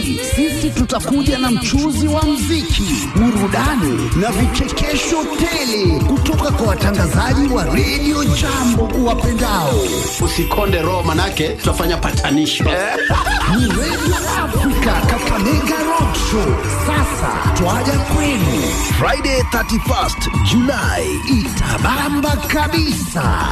Jumapili sisi tutakuja na mchuzi wa mziki, burudani na vichekesho tele kutoka kwa watangazaji wa redio Jambo uwapendao. Usikonde roho, manake tutafanya patanisho Ni redio Afrika Kakamega Rock Show. Sasa twaja kwenu Friday 31st July, itabamba kabisa.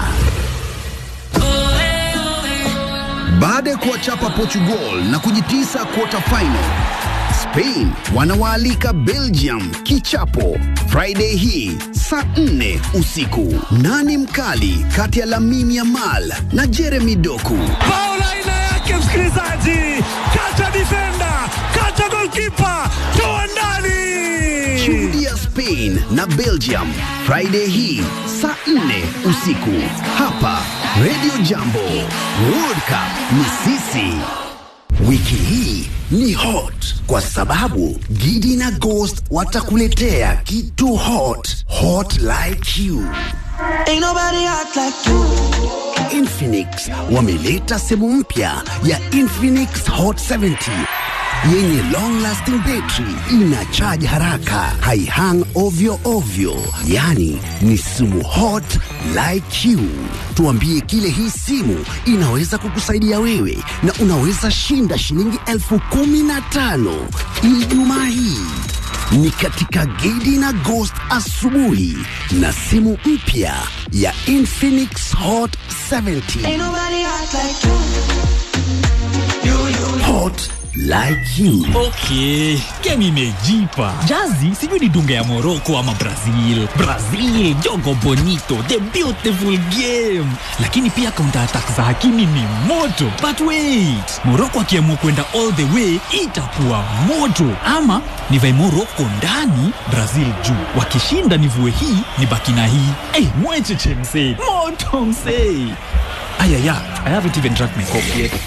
Baada ya kuwachapa Portugal na kujitisa quarter final, Spain wanawaalika Belgium kichapo Friday hii saa 4 usiku. Nani mkali kati ya Lamine Yamal na Jeremy Doku? Paula aina yake msikilizaji, kata defender, kata goalkeeper, toa ndani. Shuhudia Spain na Belgium Friday hii saa 4 usiku hapa Radio Jambo. World Cup ni sisi. Wiki hii ni hot kwa sababu Gidi na Ghost watakuletea kitu hot, hot like you. Ain't nobody hot like you. Infinix wameleta simu mpya ya Infinix Hot 70 yenye long lasting battery, ina charge haraka, haihang ovyo ovyo, yani ni simu hot like you. Tuambie kile hii simu inaweza kukusaidia wewe, na unaweza shinda shilingi elfu kumi na tano Ijumaa hii ni katika Gidi na Ghost asubuhi na simu mpya ya Infinix Hot 70 Ain't nobody hot like you. You, you. hot like you. Okay, game imejipa. Jazi sijui ni dunga ya Morocco ama Brazil. Brazil, jogo bonito, the beautiful game. Lakini pia counter attack za Hakimi ni moto. But wait, Morocco akiamua kwenda all the way itakuwa moto. Ama nivae Morocco ndani, Brazil juu. Wakishinda nivue hii, nibaki na hii. Eh, mwecheche msee. Moto msee. Ayaya, I haven't even drank my coffee yet.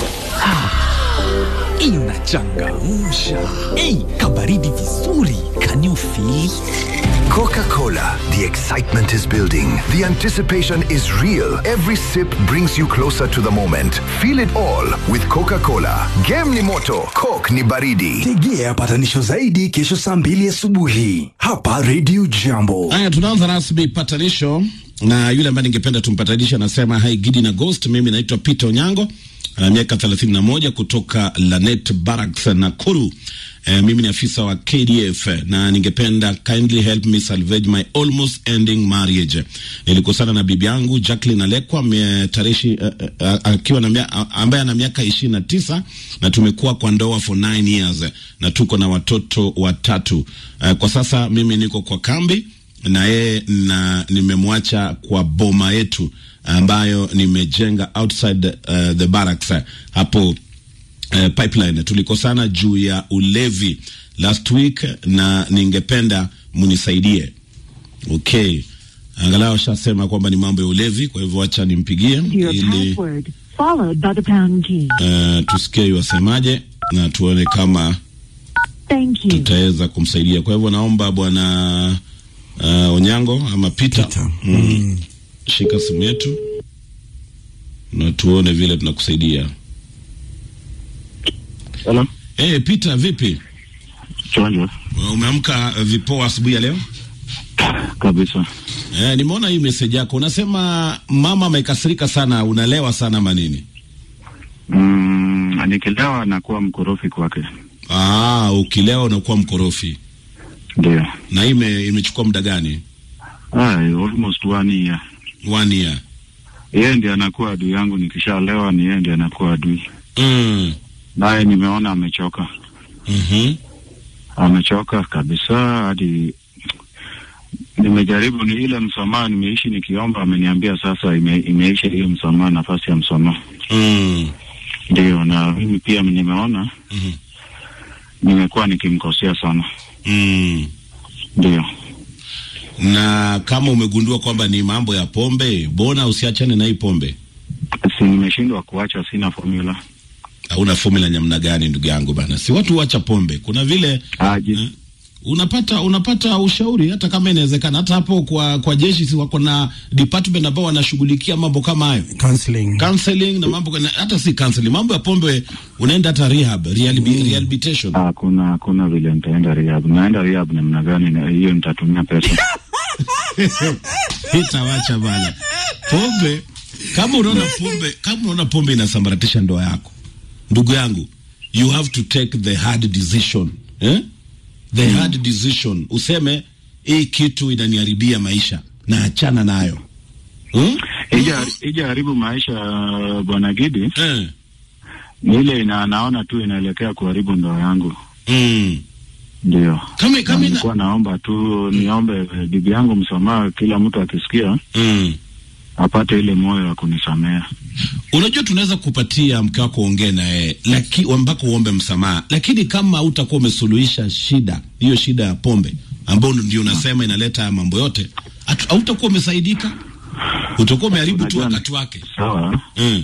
inachangamsha ei kabaridi vizuri can you feel Coca Cola. The excitement is building. The anticipation is real. Every sip brings you closer to the moment. Feel it all with Coca Cola. Game ni moto, Coke ni baridi. tegea patanisho zaidi kesho saa mbili asubuhi hapa redio jambo Haya, tunaanza rasmi patanisho na yule ambaye ningependa tumpatanishe anasema hai Gidi na Ghost. Mimi naitwa Peter Onyango, ana miaka 31 kutoka Lanet Barracks Nakuru. Eh, mimi ni afisa wa KDF na ningependa kindly help me salvage my almost ending marriage. Nilikosana na bibi yangu Jacqueline Alekwa mie- tarehe uh, uh, akiwa na mia- a- ambaye ana miaka ishirini na tisa na tumekuwa kwa ndoa for nine years na tuko na watoto watatu. Uh, kwa sasa mimi niko kwa kambi na yeye na nimemwacha kwa boma yetu ambayo nimejenga outside uh, the barracks uh, hapo uh, pipeline. Tulikosana juu ya ulevi last week na ningependa munisaidie. Okay, angalau ashasema kwamba ni mambo ya ulevi, kwa hivyo acha nimpigie your ili password, followed by the pound key. uh, tusikie wasemaje na tuone kama Thank you. tutaweza kumsaidia. Kwa hivyo naomba bwana uh, Onyango ama Peter, Peter. Mm. shika simu yetu na tuone vile tunakusaidia. Hello. Hey, Peter, vipi? Chonjo Umeamka uh, vipoa asubuhi ya leo? kabisa. Eh, nimeona hii message yako unasema mama amekasirika sana, unalewa sana manini? Mm, nikilewa nakuwa mkorofi kwake. Ah, ukilewa unakuwa mkorofi. Ndio. Na hii ime- imechukua muda gani? Ah, almost one year. One year. Yeye ndiye anakuwa adui yangu, nikishalewa ni yeye ndiye anakuwa adui. Mm. Naye nimeona amechoka, Mhm. amechoka kabisa hadi nimejaribu ni ile msamaha nimeishi nikiomba, ameniambia sasa ime, imeisha hiyo msamaha, nafasi ya msamaha. Mm. Ndio, na mimi pia nimeona Mhm. nimekuwa nikimkosea sana. Mm. Ndio. Na kama umegundua kwamba ni mambo ya pombe, bona usiachane na hii pombe. Si nimeshindwa kuacha, sina formula. Hauna formula namna gani ndugu yangu bana? Si watu huacha pombe. Kuna vile Aji, Eh? unapata unapata ushauri hata kama inawezekana hata hapo kwa kwa jeshi si wako na department ambao wanashughulikia mambo kama hayo counseling counseling na mambo na, hata si counseling mambo ya pombe unaenda hata rehab rehabi, rehabilitation Ah, kuna kuna vile nitaenda rehab. Naenda rehab namna gani? na Hiyo nitatumia pesa. itawacha bana pombe kama unaona pombe kama unaona pombe inasambaratisha ndoa yako ndugu yangu you have to take the hard decision eh? the hard decision useme hii kitu inaniharibia maisha na achana nayo hmm? Ija ija haribu maisha bwana Gidi. Eh. Ni ile ina naona tu inaelekea kuharibu ndoa yangu. Mm. Ndio. Kama kama ina... nilikuwa naomba tu niombe eh, bibi yangu msamaha, kila mtu akisikia mm. apate ile moyo wa kunisamea. Unajua, tunaweza kupatia mke wako ongee naye laki ambako uombe msamaha, lakini kama utakuwa umesuluhisha shida hiyo, shida ya pombe ambayo ndio unasema inaleta haya mambo yote, hatu- hautakuwa umesaidika, utakuwa umeharibu tu wakati wake. Sawa. Mm.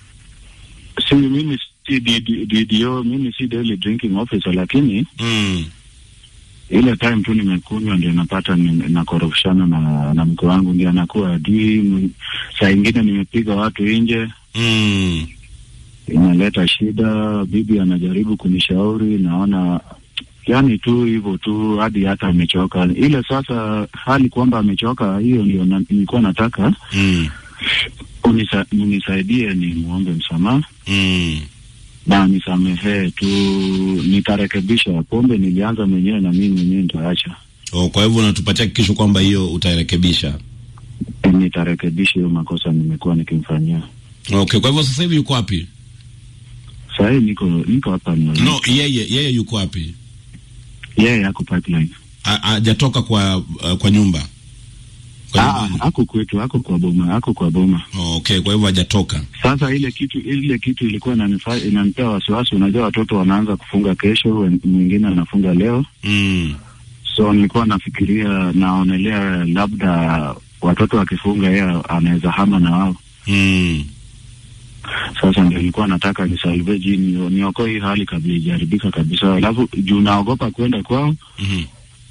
Si mimi si DD DDO, mimi si daily drinking officer, lakini mm. ile time tu nimekunywa ndio napata ni- nakorofishana na, na mke wangu ndio anakuwa adui. m- Saa ingine nimepiga watu nje mm. inaleta shida. Bibi anajaribu kunishauri, naona yani tu hivyo tu hadi hata amechoka. Ile sasa hali kwamba amechoka, hiyo ndio na, nilikuwa nataka mm. unisa, unisaidie ni muombe msamaha mm. na nisamehee tu, nitarekebisha. Pombe nilianza mwenyewe na mimi mwenyewe nitaacha, Oh, kwa hivyo unatupatia hakikisho kwamba hiyo utairekebisha. Eh, nitarekebisha hiyo makosa nimekuwa nikimfanyia. Okay, kwa hivyo sasa hivi yuko wapi? Sasa hii niko niko hapa ni No, yeye yeye yuko wapi? yeye ako pipeline. Ha- Hajatoka kwa uh, kwa nyumba. Ah, ako kwetu, ako kwa boma, ako kwa boma. Oh, okay, kwa hivyo hajatoka. Sasa ile kitu ile kitu ilikuwa inanifa- inanipea wasiwasi. Unajua watoto wanaanza kufunga kesho, wen- mwingine anafunga leo, mm. so nilikuwa nafikiria, naonelea labda watoto wakifunga, yeye anaweza hama na wao. mm. Sasa ndio nilikuwa nataka nisalveji, ni- niokoe hii hali kabla ijaribika kabisa, alafu juu naogopa kwenda kwao Mhm.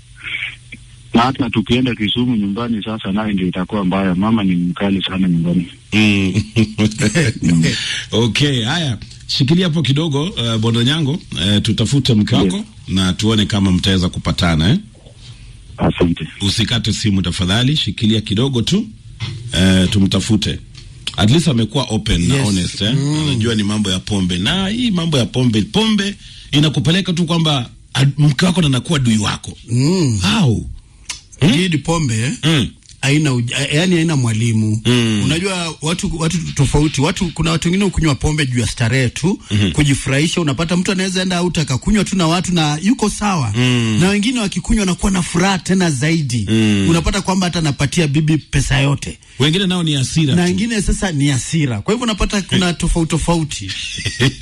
na hata tukienda Kisumu nyumbani, sasa naye ndio itakuwa mbaya. Mama ni mkali sana nyumbani. Mm. okay, haya, shikilia hapo kidogo uh, Bondo Nyango, uh, tutafute mke wako na tuone kama mtaweza kupatana eh? Asante. Usikate simu tafadhali, shikilia kidogo tu uh, tumtafute. At least amekuwa open na Yes. honest eh? Mm. Anajua ni mambo ya pombe, na hii mambo ya pombe, pombe inakupeleka tu kwamba ad- mke wako ndo anakuwa dui wako mm. How? Gidi pombe mm. haina uj- yani haina mwalimu Mm. unajua watu watu tofauti watu kuna watu wengine ukunywa pombe juu ya starehe tu Mhm. kujifurahisha unapata mtu anaweza enda out akakunywa tu na watu na yuko sawa Mm. na wengine wakikunywa wanakuwa na furaha tena zaidi Mm. unapata kwamba hata anapatia bibi pesa yote Wengine nao ni hasira na tu. wengine sasa ni hasira kwa hivyo unapata kuna tofauti tofauti